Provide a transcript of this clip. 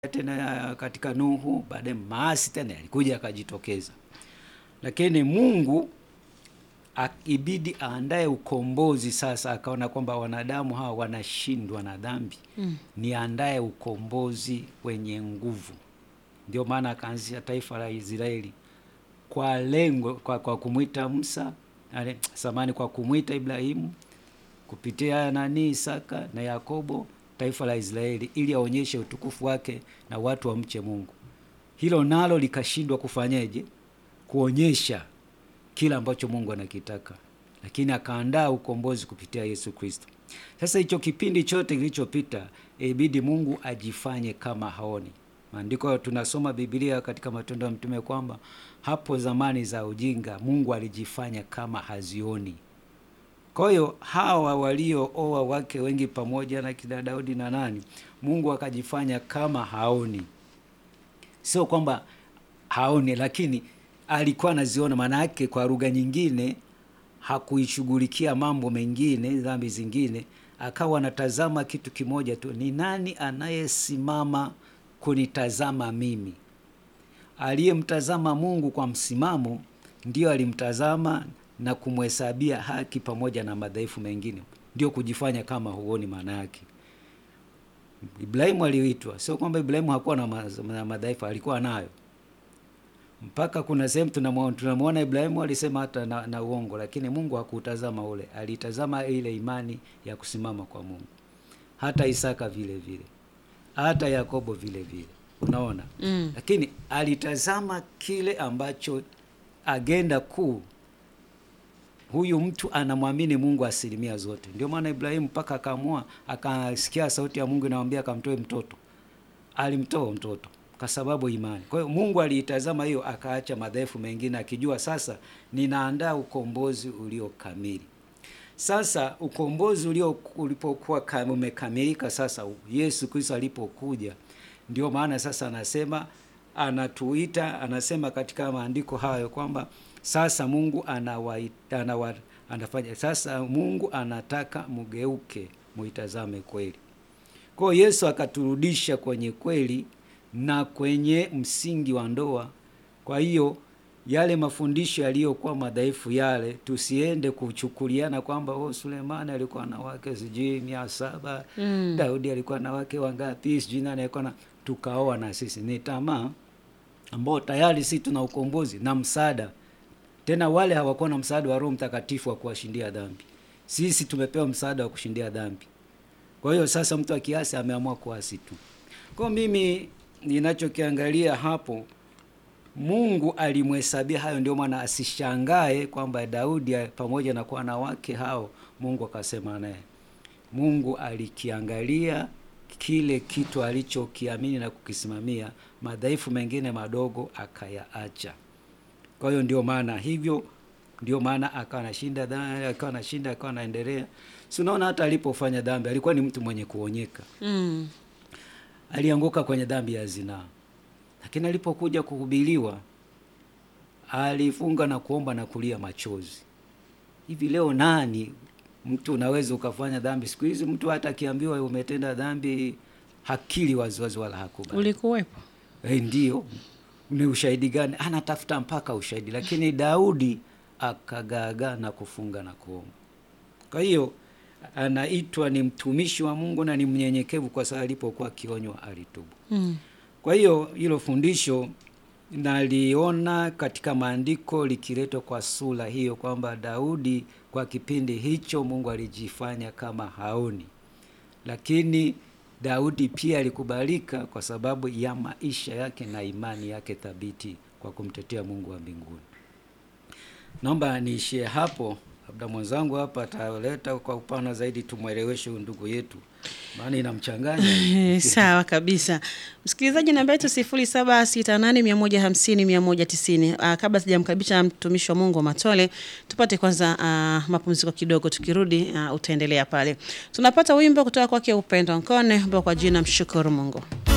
tena katika Nuhu, baadaye maasi tena yalikuja yakajitokeza, lakini Mungu ibidi aandae ukombozi. Sasa akaona kwamba wanadamu hawa wanashindwa na dhambi mm. niandae ukombozi wenye nguvu. Ndio maana akaanzisha taifa la Israeli kwa lengo kwa, kwa kumwita Musa ale, samani kwa kumwita Ibrahimu kupitia nani Isaka na Yakobo taifa la Israeli ili aonyeshe utukufu wake na watu wamche Mungu. Hilo nalo likashindwa kufanyeje? Kuonyesha kila ambacho Mungu anakitaka, lakini akaandaa ukombozi kupitia Yesu Kristo. Sasa hicho kipindi chote kilichopita, ibidi Mungu ajifanye kama haoni. Maandiko tunasoma Biblia katika Matendo ya Mtume kwamba hapo zamani za ujinga Mungu alijifanya kama hazioni. Kwa hiyo hawa waliooa wake wengi pamoja na kina Daudi na nani, Mungu akajifanya kama haoni. Sio kwamba haoni, lakini alikuwa anaziona. Maana yake kwa lugha nyingine, hakuishughulikia mambo mengine, dhambi zingine, akawa anatazama kitu kimoja tu, ni nani anayesimama kunitazama mimi? Aliyemtazama Mungu kwa msimamo ndio alimtazama na kumhesabia haki pamoja na madhaifu mengine, ndio kujifanya kama huoni. Maana yake Ibrahimu aliitwa, sio kwamba Ibrahimu hakuwa na madhaifu, alikuwa nayo. Mpaka kuna sehemu tunamwona Ibrahimu alisema hata na, na uongo, lakini Mungu hakutazama ule, alitazama ile imani ya kusimama kwa Mungu. Hata Isaka vile vile, hata Yakobo vile vile, unaona mm. Lakini alitazama kile ambacho agenda kuu huyu mtu anamwamini Mungu asilimia zote. Ndio maana Ibrahimu mpaka akaamua, akasikia sauti ya Mungu inamwambia akamtoe mtoto, alimtoa mtoto kwa sababu imani. Kwa hiyo Mungu aliitazama hiyo, akaacha madhaifu mengine, akijua sasa ninaandaa ukombozi ulio kamili. Sasa ukombozi ulio ulipokuwa umekamilika, sasa Yesu Kristo alipokuja, ndio maana sasa anasema anatuita, anasema katika maandiko hayo kwamba sasa Mungu anawaita, anawa, anafanya sasa Mungu anataka mgeuke muitazame kweli. Kwa hiyo Yesu akaturudisha kwenye kweli na kwenye msingi wa ndoa. Kwa hiyo yale mafundisho yaliyokuwa madhaifu yale, tusiende kuchukuliana kwamba oh, Sulemani alikuwa na wake sijui mia saba mm. Daudi alikuwa na wake wangapi sijui nani alikuwa na, tukaoa na sisi. Ni tamaa ambao tayari si tuna ukombozi na msaada tena wale hawakuwa na msaada wa Roho Mtakatifu wa kuwashindia dhambi. Sisi tumepewa msaada wa kushindia dhambi. Kwa hiyo sasa mtu akiasi ameamua kuasi tu. Kwa mimi ninachokiangalia hapo, Mungu alimhesabia hayo, ndio maana asishangae kwamba Daudi pamoja na kuwa na wake hao, Mungu akasema naye. Mungu alikiangalia kile kitu alichokiamini na kukisimamia, madhaifu mengine madogo akayaacha. Kwa hiyo ndio maana hivyo, ndio maana akawa anashinda dhambi, akawa anashinda, akawa anaendelea. Si unaona hata alipofanya dhambi alikuwa ni mtu mwenye kuonyeka mm. Alianguka kwenye dhambi ya zinaa, lakini alipokuja kuhubiriwa alifunga na kuomba na kulia machozi. Hivi leo nani mtu unaweza ukafanya dhambi siku hizi, mtu hata akiambiwa umetenda dhambi hakili waziwazi wala hakubali. Ulikuwepo? Eh, ndio ni ushahidi gani? Anatafuta mpaka ushahidi, lakini Daudi akagaagaa na kufunga na kuomba. Kwa hiyo anaitwa ni mtumishi wa Mungu na ni mnyenyekevu, kwa sababu alipokuwa akionywa alitubu. mm. Kwa hiyo hilo fundisho naliona katika maandiko likiletwa kwa sura hiyo, kwamba Daudi kwa kipindi hicho Mungu alijifanya kama haoni, lakini Daudi pia alikubalika kwa sababu ya maisha yake na imani yake thabiti kwa kumtetea Mungu wa mbinguni. Naomba niishie hapo, labda mwenzangu hapa ataleta kwa upana zaidi, tumweleweshe huyu ndugu yetu, maana inamchanganya. Sawa kabisa, msikilizaji, namba yetu sifuri saba sita nane mia moja hamsini mia moja tisini. Kabla sijamkaribisha mtumishi wa Mungu wa Matole, tupate kwanza uh, mapumziko kidogo. Tukirudi uh, utaendelea pale. Tunapata wimbo kutoka kwake Upendo Nkone ambao kwa jina mshukuru Mungu.